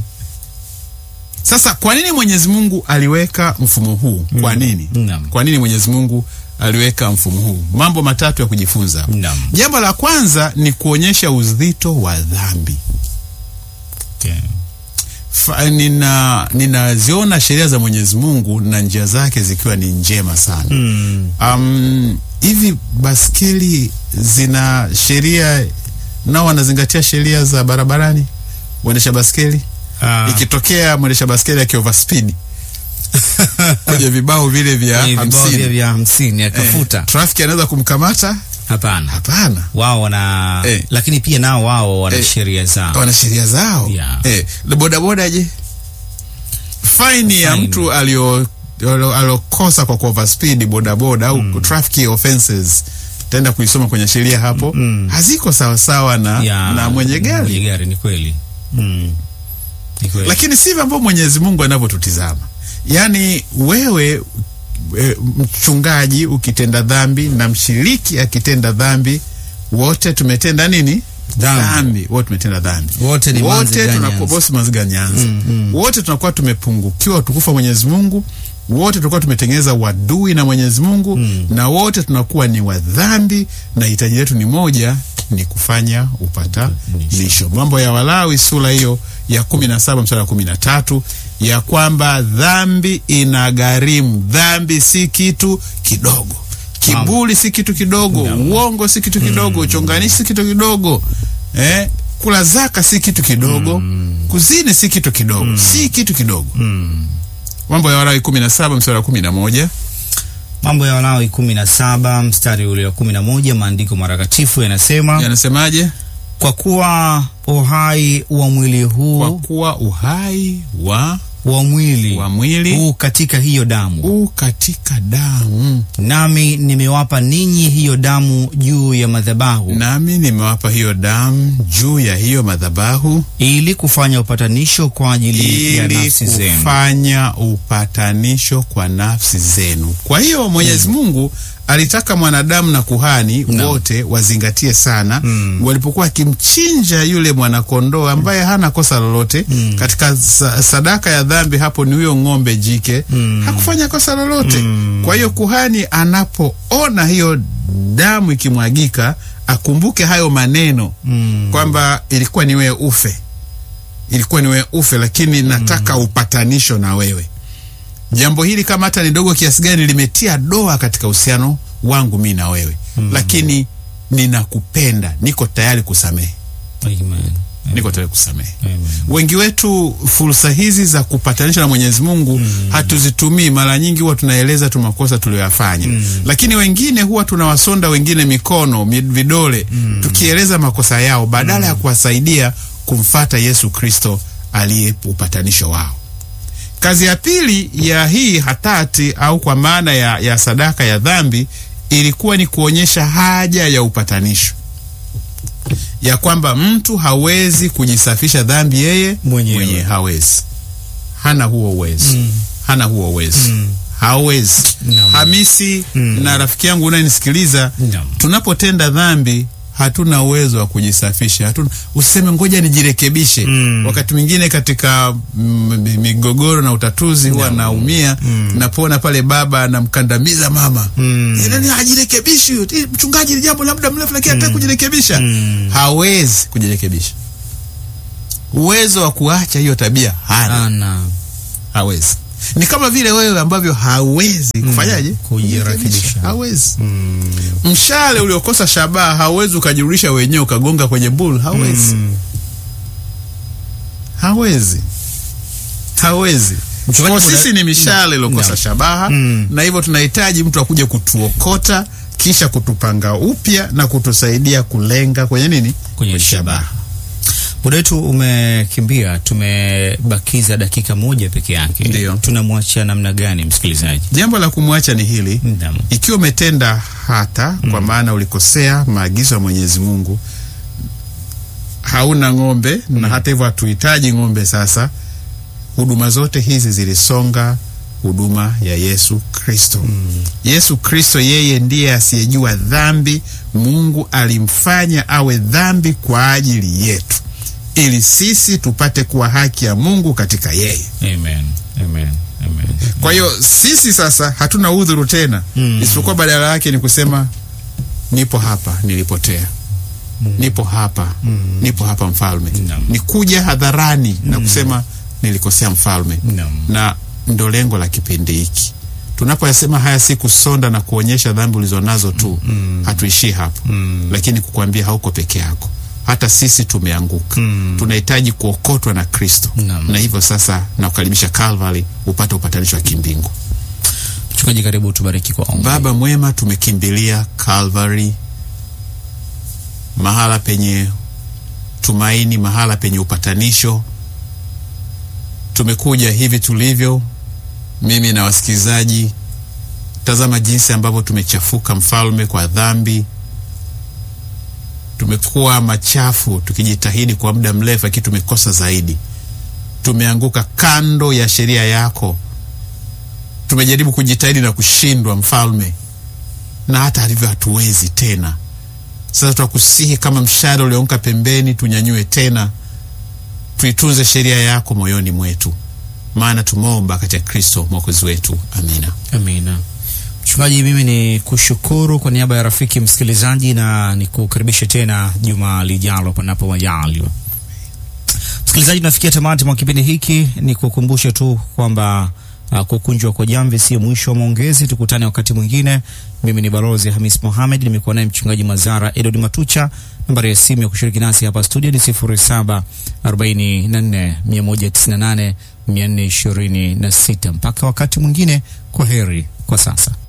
Sasa kwa nini Mwenyezi Mungu aliweka mfumo huu? Kwa nini? Naam. Kwa nini Mwenyezi Mungu aliweka mfumo huu? Mambo matatu ya kujifunza. Naam. Jambo la kwanza ni kuonyesha uzito wa dhambi. Okay. Fa- nina ninaziona sheria za Mwenyezi Mungu na njia zake zikiwa ni njema sana. Mm, Um, hivi baskeli zina sheria nao wanazingatia sheria za barabarani mwendesha baskeli ah, ikitokea mwendesha baskeli akioverspeed kwenye vibao vile vya kwenye vibao vya hamsini vya hamsini akafuta. eh, trafiki anaweza kumkamata Hapana, hapana wao wana Eh. lakini pia nao wao wana Eh. sheria zao. wana sheria zao Yeah. eh, na bodaboda je faini ya Faini. mtu alio alio- aliokosa kwa kuoverspeed bodaboda au traffic offenses taenda kuisoma kwenye sheria hapo haziko sawasawa na, Ya, na mwenye gari mwenye gari ni kweli. Mm, ni kweli. lakini sivyo ambavyo Mwenyezi Mungu anavyotutizama. Yaani wewe e, mchungaji ukitenda dhambi na mshiriki akitenda dhambi, wote tumetenda nini? Dhambi. Wote tumetenda dhambi. Wote ni wote manziganyanzi. tunakuwa bosi maziganyanzi. Wote tunakuwa tumepungukiwa utukufu wa Mwenyezi Mungu. Wote tunakuwa tumetengeneza wadui na Mwenyezi Mungu na wote tunakuwa ni wadhambi na hitaji letu ni moja, ni kufanya upatanisho. Mambo ya Walawi sura hiyo ya kumi na saba mstari wa kumi na tatu ya kwamba dhambi inagharimu. Dhambi si kitu kidogo, kiburi si kitu kidogo, uongo si kitu kidogo, uchonganishi si kitu kidogo eh, kula zaka si kitu kidogo, kuzini si kitu kidogo, si kitu kidogo. Mambo ya Walawi kumi na saba mstari wa kumi na moja Mambo ya Walawi kumi na saba mstari ule wa kumi na moja maandiko matakatifu yanasema yanasemaje? kwa kuwa uhai wa mwili Kwa huu kuwa uhai wa wa mwili wa mwili huu katika hiyo damu, u katika damu, nami nimewapa ninyi hiyo damu juu ya madhabahu, nami nimewapa hiyo damu juu ya hiyo madhabahu ili kufanya upatanisho kwa ajili ya ili nafsi zenu. kufanya upatanisho kwa nafsi zenu. Kwa hiyo Mwenyezi Mungu alitaka mwanadamu na kuhani Naam. wote wazingatie sana walipokuwa akimchinja yule mwanakondoo ambaye hana kosa lolote katika sa sadaka ya dhambi. Hapo ni huyo ng'ombe jike hakufanya kosa lolote. Kwa hiyo kuhani anapoona hiyo damu ikimwagika, akumbuke hayo maneno kwamba ilikuwa ni wewe ufe ilikuwa ni wewe ufe, lakini nataka upatanisho na wewe. Jambo hili kama hata ni dogo kiasi gani, limetia doa katika uhusiano wangu mi na wewe, lakini ninakupenda, niko tayari kusamehe, Amen. niko tayari kusamehe. Amen. Wengi wetu fursa hizi za kupatanisha na Mwenyezi Mungu hatuzitumii. Mara nyingi huwa tunaeleza tu makosa tuliyoyafanya, lakini wengine huwa tunawasonda wengine mikono mi- vidole, tukieleza makosa yao badala ya kuwasaidia kumfata Yesu Kristo aliye upatanisho wao. Kazi ya pili ya hii hatati au kwa maana ya, ya sadaka ya dhambi ilikuwa ni kuonyesha haja ya upatanisho, ya kwamba mtu hawezi kujisafisha dhambi yeye Mwenyewe. mwenyewe hawezi, hana huo uwezo hana huo uwezo hawezi Naam. Hamisi na rafiki yangu unayenisikiliza Naam. tunapotenda dhambi hatuna uwezo wa kujisafisha hatuna useme ngoja nijirekebishe Mm. wakati mwingine katika mm, migogoro na utatuzi huwa naumia napona pale baba anamkandamiza mama Mm. Eh, nani hajirekebishi huyu? Eh, mchungaji ni jambo la muda mrefu lakini hataki kujirekebisha Mm. hawezi kujirekebisha uwezo wa kuacha hiyo tabia hana Ana hawezi ni kama vile wewe ambavyo hawezi kufanyaje kujirekebisha. hawezi mshale uliokosa shabaha hauwezi ukajirudisha wenyewe ukagonga kwenye bull hawezi hawezi hawezi Mchungaji, kwa kuna- sisi ni mishale iliokosa Naam. shabaha Mm. na hivyo tunahitaji mtu akuje kutuokota kisha kutupanga upya na kutusaidia kulenga kwenye nini kwenye shabaha. Muda wetu umekimbia, tumebakiza dakika moja peke yake. Ndiyo. Tunamwacha namna gani msikilizaji? jambo la kumwacha ni hili Naam. ikiwa umetenda hata kwa maana ulikosea maagizo ya Mwenyezi Mungu, hauna ng'ombe na hata hivyo hatuhitaji ng'ombe sasa. Huduma zote hizi zilisonga huduma ya Yesu Kristo. Yesu Kristo yeye ndiye asiyejua dhambi. Mungu alimfanya awe dhambi kwa ajili yetu, ili sisi tupate kuwa haki ya Mungu katika yeye. Amen. Amen. Amen. Kwa hiyo sisi sasa hatuna udhuru tena Mm. isipokuwa badala yake ni kusema nipo hapa nilipotea, nipo hapa nipo hapa mfalme, Naam. ni kuja hadharani na kusema nilikosea mfalme, Naam. na ndo lengo la kipindi hiki. Tunapoyasema haya si kusonda na kuonyesha dhambi ulizonazo tu, hatuishii hapo, lakini kukwambia hauko peke yako, hata sisi tumeanguka. Tunahitaji kuokotwa na Kristo, Naam. na hivyo sasa nakukaribisha Calvary upate upatanisho wa kimbingu. Mchungaji, karibu tubariki kwa ombi. Baba mwema, tumekimbilia Calvary, mahala penye tumaini, mahala penye upatanisho. Tumekuja hivi tulivyo, mimi na wasikilizaji. Tazama jinsi ambavyo tumechafuka, mfalme, kwa dhambi. Tumekuwa machafu tukijitahidi kwa muda mrefu, lakini tumekosa zaidi. Tumeanguka kando ya sheria yako tumejaribu kujitahidi na kushindwa mfalme, na hata hivyo hatuwezi tena. Sasa twakusihi kama mshale ulioanguka pembeni, tunyanyue tena, tuitunze sheria yako moyoni mwetu, maana tumeomba katika Kristo mwokozi wetu, amina. Amina. Mchungaji, mimi ni kushukuru kwa niaba ya rafiki msikilizaji na nikukaribishe tena juma lijalo panapo majaliwa. Msikilizaji, tunafikia tamati mwa kipindi hiki. Ni kukumbushe tu kwamba uh, kukunjwa kwa jamvi sio mwisho wa maongezi. Tukutane wakati mwingine. Mimi ni Balozi Hamis Mohamed, nimekuwa naye mchungaji Mazara Edward Matucha. Nambari ya simu ya kushiriki nasi hapa studio ni 0744 198 426. Mpaka wakati mwingine, kwa heri kwa sasa.